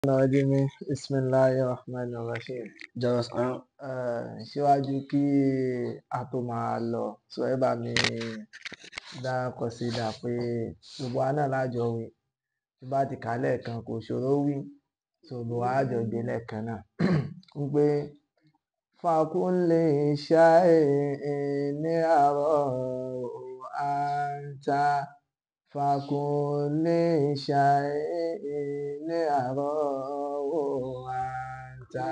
الرجيم بسم الله الرحمن الرحيم jọ̀wọ́ Eh, síwájú kí a tó máa lọ sọ ẹ bá mi dá kọsídà pé gbogbo wa náà lájọ wí tí bá ti kà á lẹ́ẹ̀kan kò ṣòro wí so gbogbo wa á jọ gbé lẹ́ẹ̀kan náà ń pé fakunle ṣáì ní àárọ̀ àǹtà fakunle ṣáì ní àárọ̀ àǹtà.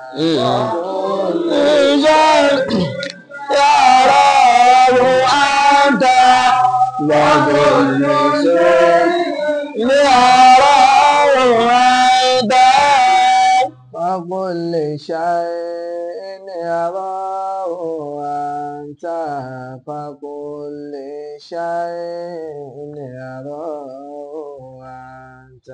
فكل شيء يراه أنت فكل شيء يراه أنت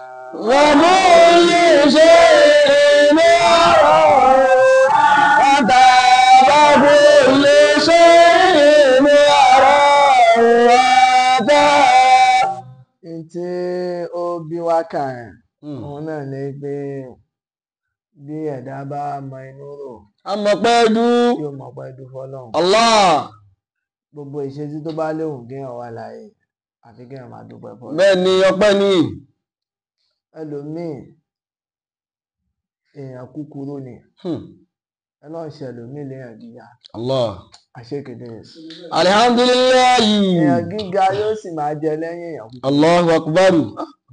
tí ó bí wá kà ẹ̀ òun náà ni pé bí ẹ̀dá bá mọ inú rò amọ̀pẹ́dú yóò mọ̀ pé dúró fọlọ́run Allah gbogbo ìṣesí tó bá léwu kéèyàn wà láàyè àfi kéèyàn máa dúpẹ́ fọlọ́run bẹ́ẹ̀ ni ọpẹ́ ni ẹlòmíì èèyàn kúkúrú ni Hmm. ẹlọ́run ṣe ẹlòmíì léèyàn gíga Allah àṣekéde alihamdulilayi èèyàn gíga yóò sì máa jẹ lẹ́yìn èèyàn kúkúrú Allahu akbaru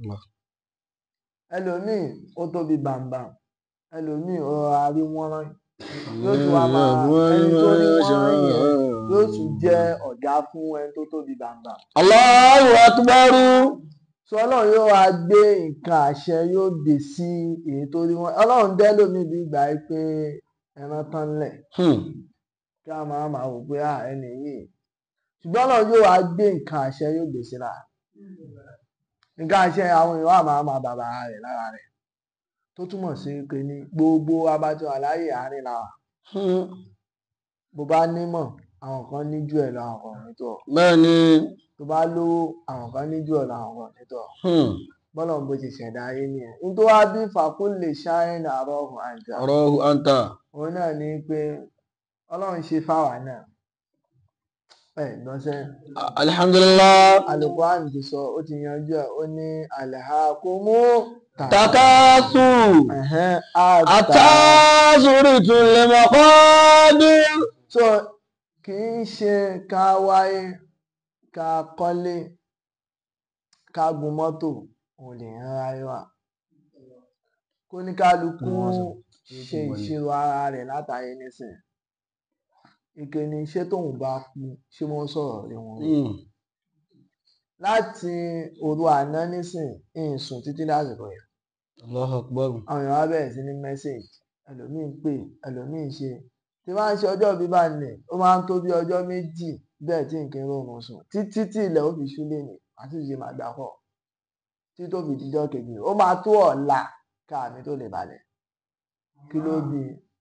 ẹlòmíì ó tóbi bàǹbàǹ ẹlòmíì ó rọra rí wọ́nrán yóò tún wá máa ẹni tó rí wọ́nrán yẹn yóò tún jẹ́ ọ̀gá fún ẹni tó tóbi bàǹbàǹ Allahu akbaru so ọlọ́run yóò wá gbé nǹkan àṣẹ yóò gbé sí èyí tó rí wọn ọlọ́run dẹ́ lómi bí ìgbà yìí pé ẹran tán lẹ̀ Hmm. kí a máa máa wò pé à ẹni yìí ṣùgbọ́n ọlọ́run yóò wá gbé nǹkan àṣẹ yóò gbé síra nǹkan àṣẹ àwọn èèyàn wà máa máa bàbá rẹ̀ lára rẹ̀ tó túmọ̀ sí pé ní gbogbo abájọ àláyé àárín làwà Hmm. bó bá nímọ̀ àwọn kan ní jù ẹ̀ lọ àwọn kan nítọ̀ bẹ́ẹ̀ ni tó bá lówó àwọn kan ní jù ẹ̀ lọ àwọn kan nítọ̀ Hmm. bọ́lá ń bó ti ṣẹ̀dá ayé nìyẹn ní tó wá bí fàkún lè ṣááyìn àárọ̀ ọ̀hún àjà Allahu anta òun náà ní pé ọlọ́run ṣe fáwa náà ẹ̀ gbọ́nsẹ́ alhamdulillah Al-Qur'an ti sọ ó ti yanjú ẹ̀ ó ní alhakumu takasu ẹ̀hẹ́n àtà atazuri tule maqadir so kì í ṣe ká wáyé ká kọ́lé ká gun mọ́tò òun lè ń ráyé wà kó ní kálukú ṣe ìṣirò ara rẹ̀ látàyè nísìn ìkíni ṣé tóun bá kú ṣé wọ́n sọ̀rọ̀ lé wọn rí? Hmm. láti òru àná nísìn ìsùn títí lásìkò yẹn Allahu akbar àwọn èèyàn wá bẹ̀rẹ̀ sí ní mẹ́sẹ̀gì ẹlòmíín pè ẹlòmíín ṣe tí wọ́n á ń ṣe ọjọ́ bí bá nẹ̀ ó máa ń tó bí ọjọ́ méjì bẹ́ẹ̀ tí nǹkan rọrùn sùn títí tí ilẹ̀ ó fi ṣú lé ní àti ìṣe máa gbà pọ̀ tí tó fi dijọ́ kejì ó máa tó ọ̀la káàmì tó lè balẹ̀ kí ló bí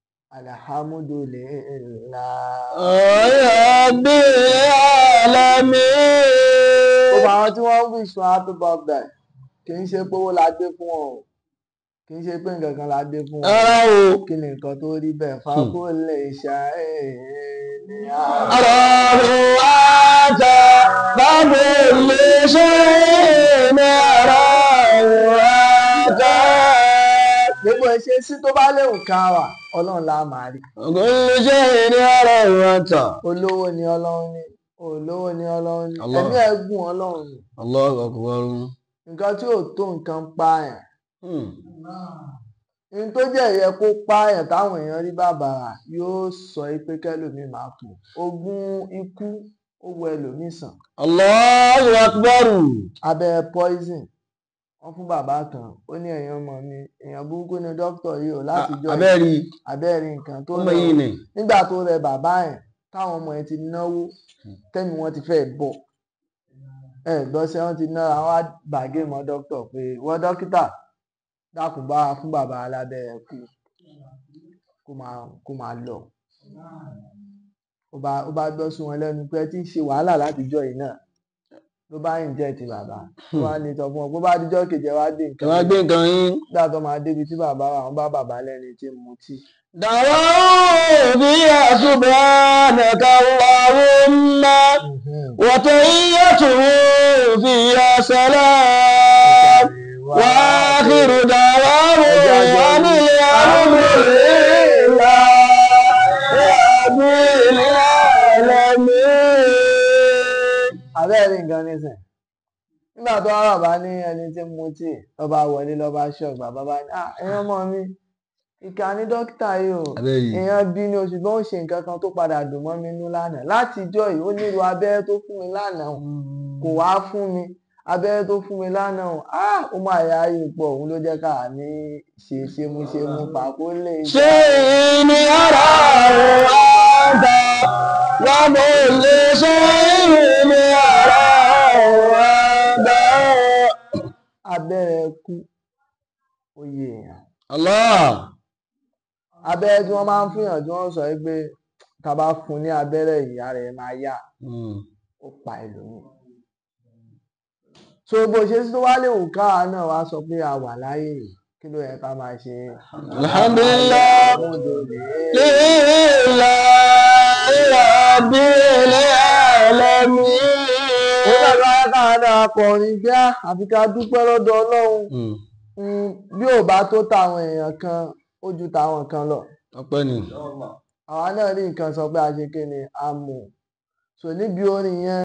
alihamudulilayi Rabbil alamin gbogbo àwọn tí wọ́n ń wish wọn happy birthday kì í ṣe pé owó la gbé fún wọn o kì í ṣe pé nǹkan kan la gbé fún wọn ara o kí ni nǹkan tó rí bẹ́ẹ̀ fákó lè ṣàìní àárọ̀. Allahu anta babul shay'in Allahu anta gbogbo ìṣesí tó bá léwu ká wà ọlọ́run la máa rí kullu shay'in Allahu anta olówó ni ọlọ́run ní olówó ni ọlọ́run ní Allah. ẹ̀mí ẹ̀gùn ọlọ́run ní Allahu akbar nǹkan tí ò tó nǹkan pààyàn Hmm. ní tó jẹ́ ìyẹ kó pààyàn táwọn èèyàn rí bàbàrà yóò sọ pé kẹ́lòmíì máa kú ogún ikú ó wọ ẹlòmíì sàn Allahu akbar abẹ́rẹ́ poison wọ́n fún bàbá kan ó ní ẹ̀yin ọmọ mi èèyàn burúkú ni dókítà yìí ò láti jọ abẹ́rí abẹ́rẹ́ nǹkan tó ọmọ rẹ̀ yìí ni nígbà tó rẹ bàbá yẹn táwọn ọmọ yẹn ti náwó tẹ́mi wọn ti fẹ́ bọ̀ ẹ gbọ́sẹ̀ wọn ti nára wọn á bàgé mọ́ dókítà pé wọ́n dókítà dákun bá wa fún bàbá alábẹ́rẹ́ kú kó máa kó máa lọ ó bá ó bá gbọ́ sí wọn lẹ́nu pé ẹ ti ń ṣe wàhálà látijọ́ yìí náà ló bá ń jẹ́ ti bàbá tó wá ní sọ fún ọ pé bá dijọ́ kejì ẹ wá dé ẹ nǹkan wá gbé nǹkan yín. nígbà tó máa débi tí bàbá wà wọ́n bá bàbá lẹ́ni tí ń mutí. دعوا فيها سبحانك اللهم وتحيته فيها سلام وآخر دعواهم أن الحمد لله رب العالمين abẹ́rẹ́ nǹkan nísìn nígbà tó wá bàbá ní ẹni tí ń mutí lọ́ba wọlé lọ́ba ṣọ́ọ̀gbà bàbá bá ní "Ah, ẹ̀yin ọmọ mi ìkà ní dókítà yìí o Abẹ́rẹ́. èèyàn bí ni oṣù tó ń ṣe nǹkan kan tó padà dùn mọ́ mi nú lánàá láti ijọ́ yìí ó nílò abẹ́rẹ́ tó fún mi lánàá o, kò wá fún mi abẹ́rẹ́ tó fún mi lánàá o ah ó máa yá ayé pọ̀ òun ló jẹ́ ká ní ṣe ṣe mú ṣe mú pàkó lè ṣé ní ara ọ̀dà wọ́n mọ̀ lè ṣe ní ara ọ̀dà. abẹ́rẹ́ kú oyè èèyàn Allah. abẹ́rẹ́ tí wọ́n máa ń fúnyàn tí wọ́n sọ yìí pé tá a bá fún ní abẹ́rẹ́ ìyá rẹ̀ máa yá Mm. ó pa ẹlòmíì. so bó ṣe tó wá léwu káwa náà wá sọ pé a wà láyé yìí, kí ló yẹ ká máa ṣe. Alhamdulillah. Alhamdulillah. Lillahi rabbil alamin. ó dàgbà káwa náà kọrin bí a àfi ká dúpẹ́ lọ́dọ̀ Ọlọ́run Mm. Mm, bí ò bá tó tàwọn èèyàn kan ó ju tàwọn kan lọ. Ọpẹ́ ni. àwa náà ní nǹkan sọ pé a ṣe kí ni a mọ̀ so níbi orin yẹn